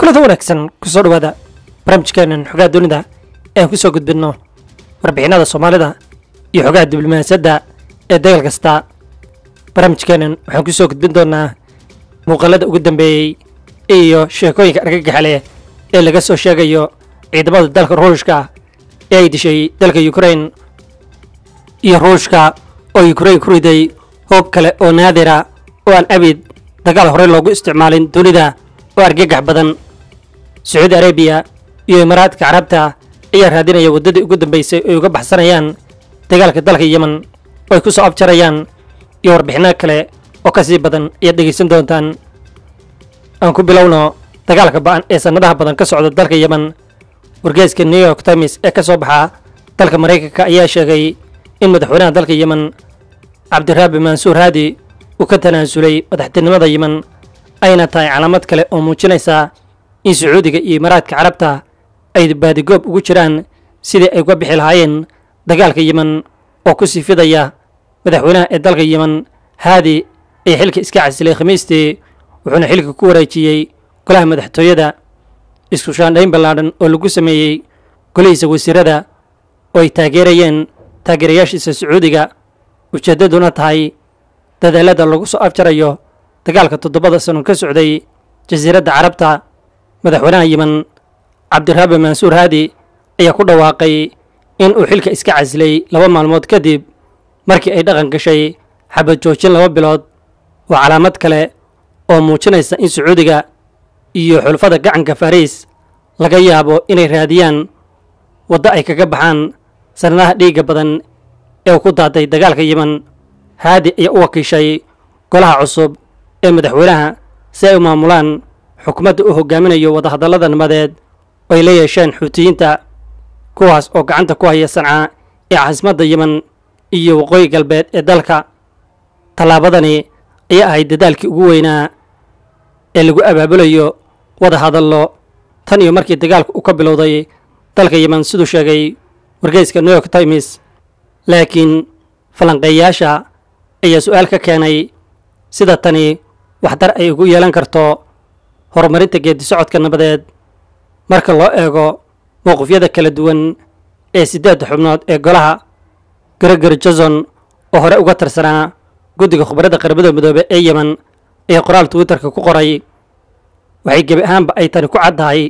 kulada wanaagsan kusoo dhawaada barnaamijkeenan xogaha dunida ee aan kusoo gudbinno warbixinada soomaalida iyo xogaha diblomaasiyadda ee dagaal kasta barnaamijkeenan waxaan kusoo gudbin doonaa muuqaalada ugu dambeeyey iyo sheekooyinka argagaxale ee laga soo sheegayo ciidamada dalka ruushka ee ay dishay dalka ukrain iyo ruushka oo ukrain ku riday hoob kale oo naadira oo aan abid dagaal horey loogu isticmaalin dunida oo argagax badan sacuudi arabiya iyo imaaraadka carabta ayaa raadinaya waddadii ugu dambaysay ay uga baxsanayaan dagaalka dalka yemen oo ay ku soo abjarayaan iyo warbixinno kale oo ka sii badan ayaad dhegaysan doontaan aan ku bilowno dagaalka ba'an ee sannadaha badan ka socda dalka yemen wargeeska new york times ee ka soo baxa dalka maraykanka ayaa sheegay in madaxweynaha dalka yemen cabdiraabi mansuur haadi uu ka tanaasulay madaxtinimada yemen ayna tahay calaamad kale oo muujinaysa in sacuudiga iyo imaaraadka carabta ay baadigoob ugu jiraan sidii ay uga bixi lahaayeen dagaalka yemen oo ku sii fidaya madaxweynaha ee dalka yemen haadi ayaa xilka iska casilay khamiistii wuxuuna xilka ku wareejiyey golaha madaxtooyada isku shaandhayn ballaadhan oo lagu sameeyey golihiisa wasiirada oo ay taageerayeen taageerayaashiisa sacuudiga ujeeddaduna tahay dadaalada lagu soo afjarayo dagaalka toddobada sano ka socday jasiiradda carabta madaxweynaha yemen cabdiraabi mansuur haadi ayaa ku dhawaaqay in uu xilka iska casilay laba maalmood kadib markii ay dhaqan gashay xabad joojin laba bilood waa calaamad kale oo muujinaysa in sacuudiga iyo xulfada gacanka fariis laga yaabo inay raadiyaan waddo ay kaga baxaan sannadaha dhiigga badan ee uu ku daaday dagaalka yemen haadi ayaa u wakiishay golaha cusub ee madaxweynaha si ay u maamulaan xukuumadda uu hogaaminayo wadahadallada nabadeed oo ay la yeesheen xuutiyiinta kuwaas oo gacanta ku haya sanca ee caasimadda yemen iyo waqooyi galbeed ee dalka tallaabadani ayaa ahayd dadaalkii ugu weynaa ee lagu abaabulayo wada hadallo tan iyo markii dagaalku uu ka bilowday dalka yemen siduu sheegay wargeyska new york times laakiin falanqeeyaasha ayaa su-aal ka keenay sida tani waxdar ay ugu yeelan karto horumarinta geedi socodka nabadeed marka loo eego mowqifyada kala duwan ee siddeedda xubnood ee golaha gregory johnson oo hore uga tirsanaa guddiga khubradda qaramada midoobe ee yemen ee qoraal twitterka ku qoray waxay gebi ahaanba ay tani ku caddahay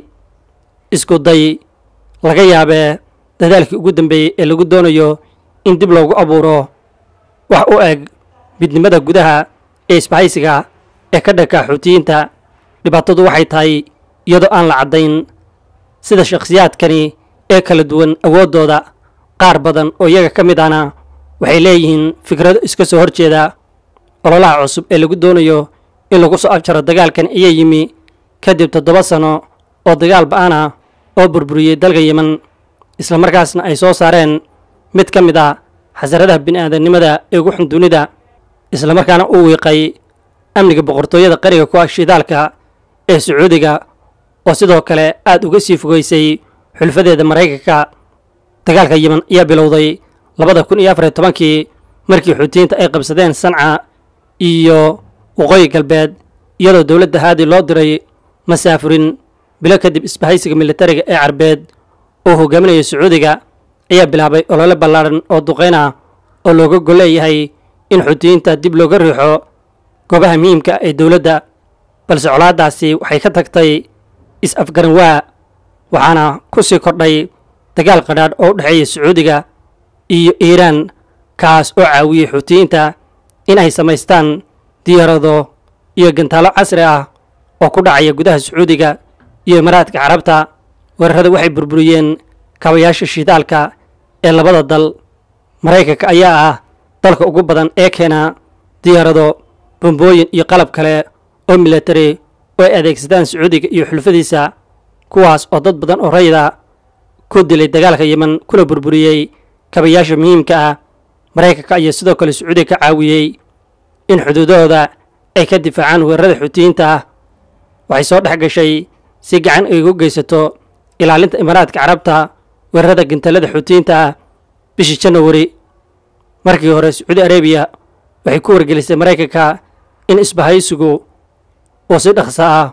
isku day laga yaabee dadaalkii ugu dambeeyey ee lagu doonayo in dib loogu abuuro wax u eg midnimada gudaha ee isbahaysiga ee ka dhanka xuutiyiinta dhibaatadu waxay tahay iyadoo aan la caddayn sida shakhsiyaadkani ee kala duwan awooddooda qaar badan oo iyaga ka mid ahna waxay leeyihiin fikrado iska soo hor jeeda ololaha cusub ee lagu doonayo in lagu soo afjaro dagaalkan ayaa yimi kadib toddoba sano oo dagaal ba-an ah oo burburiyey dalka yemen islamarkaasna ay soo saareen mid ka mid ah xasaradaha bini'aadamnimada ee ugu xun dunida islamarkaana uu wiiqay amniga boqortooyada qariga ku ah shidaalka ee sacuudiga oo sidoo kale aad uga sii fogeysay xulfadeeda maraykanka dagaalka yemen ayaa bilowday labada kun iyo afariyo tobankii markii xuutiyiinta ay qabsadeen sanca iyo waqooyi galbeed iyadoo dowladda haadi loo diray masaafurin bilo kadib isbahaysiga militariga ee carbeed oo hogaaminaya sacuudiga ayaa bilaabay olole ballaadhan oo duqayn ah oo looga gol leeyahay in xuutiyiinta dib looga riixo goobaha muhiimka ah ee dowladda balse colaaddaasi waxay ka tagtay is-afgaran waa waxaana ku sii kordhay dagaal qadhaadh oo u dhexeeya sacuudiga iyo iiraan kaas oo caawiyey xuutiyiinta in ay samaystaan diyaarado iyo gantaalo casri ah oo ku dhacaya gudaha sacuudiga iyo imaaraadka carabta weerarada waxay burburiyeen kabayaasha shidaalka ee labada dal maraykanka ayaa ah dalka ugu badan ee keena diyaarado bombooyin iyo qalab kale oo milatari oo ay adeegsadaan sacuudiga iyo xulfadiisa kuwaas oo dad badan oo rayida ku dilay dagaalka yemen kuna burburiyey kabayaasha muhiimka ah maraykanka ayaa sidoo kale sacuudiga ka caawiyey in xuduudahooda ay ka difaacaan weerarada xuutiyiinta ah waxay soo dhex gashay si gacan ay ugu geysato ilaalinta imaaraadka carabta weerarada gantalada xuutiyiinta ah bishii janawari markii hore sacuudi arabiya waxay ku wargelisay maraykanka in isbahaysigu uu si dhaqso ah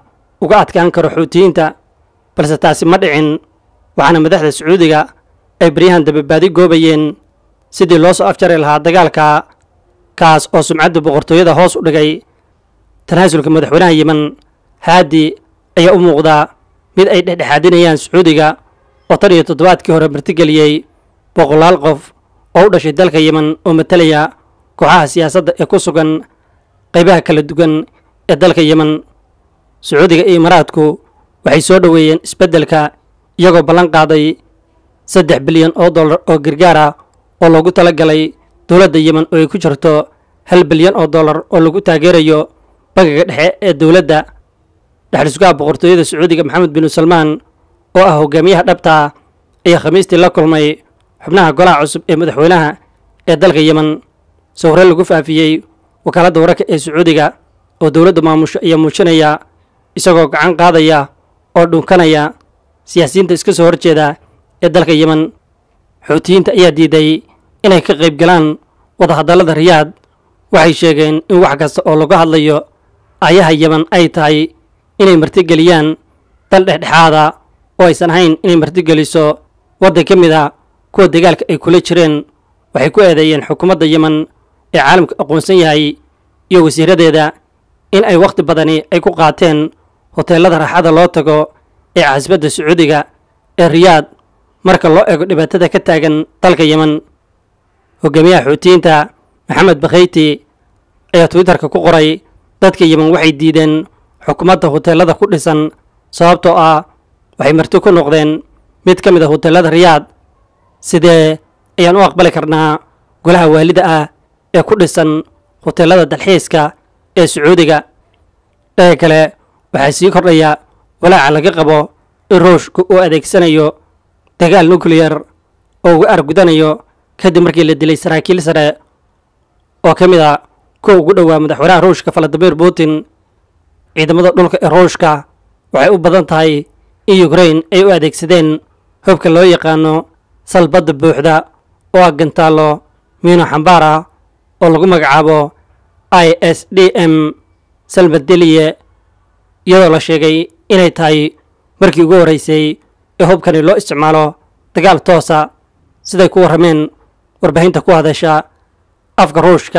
uga adkaan karo xuutiyiinta balse taasi ma dhicin waxaana madaxda sacuudiga ay baryahan dababaadi goobayeen sidii loo soo afjari lahaa dagaalka kaas oo sumcadda boqortooyada hoos u dhigay tanaasulka madaxweynaha yemen haadi ayaa u muuqdaa mid ay dhexdhexaadinayaan sacuudiga oo tan iyo toddobaadkii hore martigeliyey boqolaal qof oo u dhashay dalka yemen oo matalaya kooxaha siyaasadda ee ku sugan qaybaha kala duwan ee dalka yemen sacuudiga iyo imaaraadku waxay soo dhoweeyeen isbeddelka iyagoo ballan qaaday saddex bilyan oo dollar oo gargaar ah oo loogu tala galay dowladda yemen oo ay ku jirto hal bilyan oo dollar oo lagu taageerayo bangiga dhexe ee dowladda dhexdhisugaha boqortooyada sacuudiga maxamed binu salmaan oo ah hogaamiyaha dhabta ayaa khamiistii la kulmay xubnaha golaha cusub ee madaxweynaha ee dalka yemen sawre lagu faafiyey wakaaladda wararka ee sacuudiga oo dowladda maamusho ayaa muujinaya isagoo gacan qaadaya oo dhunkanaya siyaasiyiinta iska soo horjeeda ee dalka yemen xuutiyiinta ayaa diiday inay ka qayb galaan wadahadallada riyaad waxay sheegeen in wax kasta oo laga hadlayo ayaha yemen ay tahay inay martigeliyaan dal dhexdhexaada oo aysan ahayn inay martigeliso waddan ka mid a kuwa dagaalka ay kula jireen waxay ku eedeeyeen xukuumadda yemen ee caalamka aqoonsan yahay iyo wasiiradeeda in ay wakhti badani ay ku qaateen hoteellada raaxada loo tago ee caasibadda sacuudiga ee riyaad marka loo eego dhibaatada ka taagan dalka yemen hogaamiyaha xuutiyiinta maxamed bakhayti ayaa twitterka ku qoray dadka yemen waxay diideen xukuumadda hoteellada ku dhisan sababtoo ah waxay marti ku noqdeen mid ka mid a hoteellada riyaad sidee ayaan u aqbali karnaa golaha waalida ah ee ku dhisan hoteellada dalxiiska ee sacuudiga dhaga kale waxaa sii kordhaya walaaca laga qabo in ruushku uu adeegsanayo dagaal nukleyar oo uga argudanayo kadib markii la dilay saraakiil sare oo ka mid a kuwa ugu dhowaa madaxweynaha ruushka valadimir putin ciidamada dhulka ee ruushka waxay u badan tahay in ukrain ay u adeegsadeen hubka loo yaqaano salbadda buuxda oo ah gantaallo miino xambaar ah oo lagu magacaabo i s d m salmadeliye iyadoo la sheegay inay tahay markii ugu horreysay ee hubkani loo isticmaalo dagaal toosa siday ku warrameen warbaahinta ku hadasha afka ruushka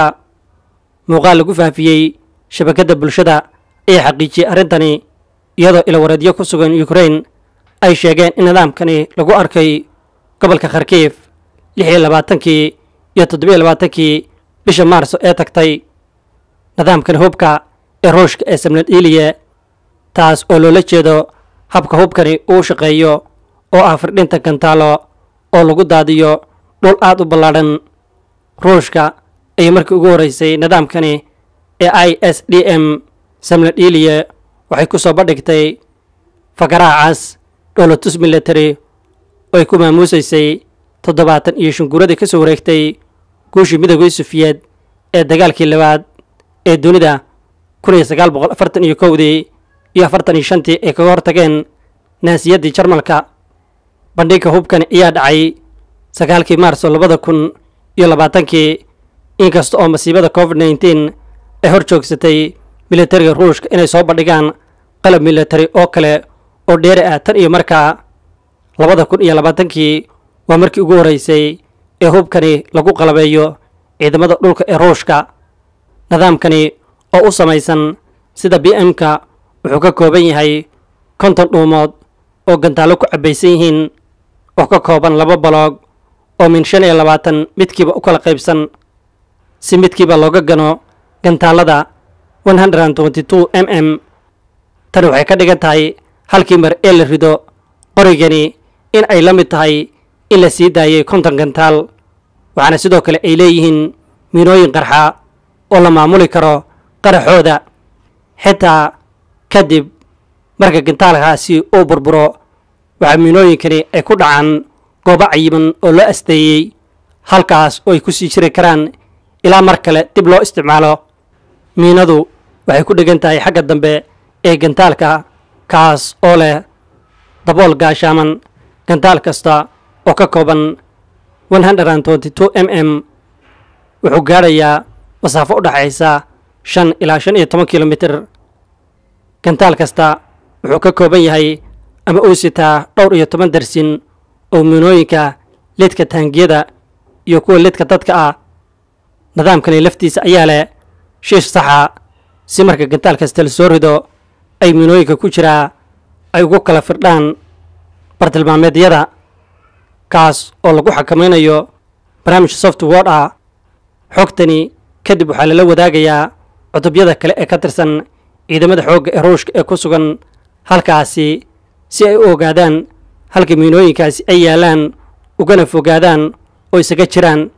muuqaal lagu faafiyey shabakadda bulshada ayaa xaqiijiyey arrintani iyadoo ilawareedyo ku sugan ukrain ay sheegeen in nidaamkani lagu arkay gobolka kharkiif lix iyo labaatankii iyo toddobiyo labaatankii bisha maarso ee tagtay nidaamkani hubka ee ruushka ee samnadiliye taas oo loola jeedo habka hubkani uu shaqeeyo oo ah firdhinta gantaalo oo lagu daadiyo dhul aad u ballaadhan ruushka ayay markii ugu horreysay nidaamkani ee i s d m samnadiliye waxay ku soo bandhigtay fakaraha cas dholotus military oo ay ku maamuusaysay toddobaatan iyo shanguuradii ka soo wareegtay guushii midoogii sufiyeed ee dagaalkii labaad ee dunida kun iyo sagaal boqol afartan iyo kowdii iyo afartan iyo shantii ay kaga hortageen naasiyaddii jarmalka bandhigga hubkani ayaa dhacay sagaalkii maarso labada kun iyo labaatankii inkasta oo masiibada covid nneteen ay hor joogsatay militariga ruushka inay soo bandhigaan qalab militari oo kale oo dheeri ah tan iyo markaa labada kun iyo labaatankii waa markii ugu horreysay ee hubkani lagu qalabeeyo ciidamada dhulka ee ruushka nidaamkani oo u samaysan sida b m-ka wuxuu ka kooban yahay konton dhuumood oo gantaallo ku cabbaysan yihiin oo ka kooban laba baloog oo min shan iyo labaatan midkiiba u kala qaybsan si midkiiba looga gano gantaallada one hundred and twenty two m m tani waxay ka dhigan tahay halkii mar ee la rido qorigani in ay la mid tahay in la sii daayay konton gantaal waxaana sidoo kale ay leeyihiin miinooyin qarxa oo la maamuli karo qaraxooda xitaa kadib marka gantaalkaasi uu burburo waxaa miinooyinkani ay ku dhacaan goobo cayiman oo loo asteeyey halkaas oo ay ku sii jiri karaan ilaa mar kale dib loo isticmaalo miinadu waxay ku dhegan tahay xagga dambe ee gantaalka kaas oo leh dabool gaashaaman gantaal kasta oo ka kooban one hundred and twenty two m m wuxuu gaadhayaa masaafo u dhexaysa shan ilaa shan iyo toban kilomitir gantaal kasta wuxuu ka kooban yahay ama uu sitaa dhowr iyo toban darsin oo miinooyinka lidka taangiyada iyo kuwa lidka dadka ah nidaamkani laftiisa ayaa leh shiish saxa si marka gantaal kasta la soo rido ay miinooyinka ku jiraa ay ugu kala firdhaan bartilmaameedyada kaas oo lagu xakamaynayo barnaamij softword ah xogtani kadib waxaa lala wadaagayaa cutubyada kale ee ka tirsan ciidamada xoogga ee ruushka ee ku sugan halkaasi si ay u ogaadaan halka miinooyinkaasi ay yaalaan ugana fogaadaan oo isaga jiraan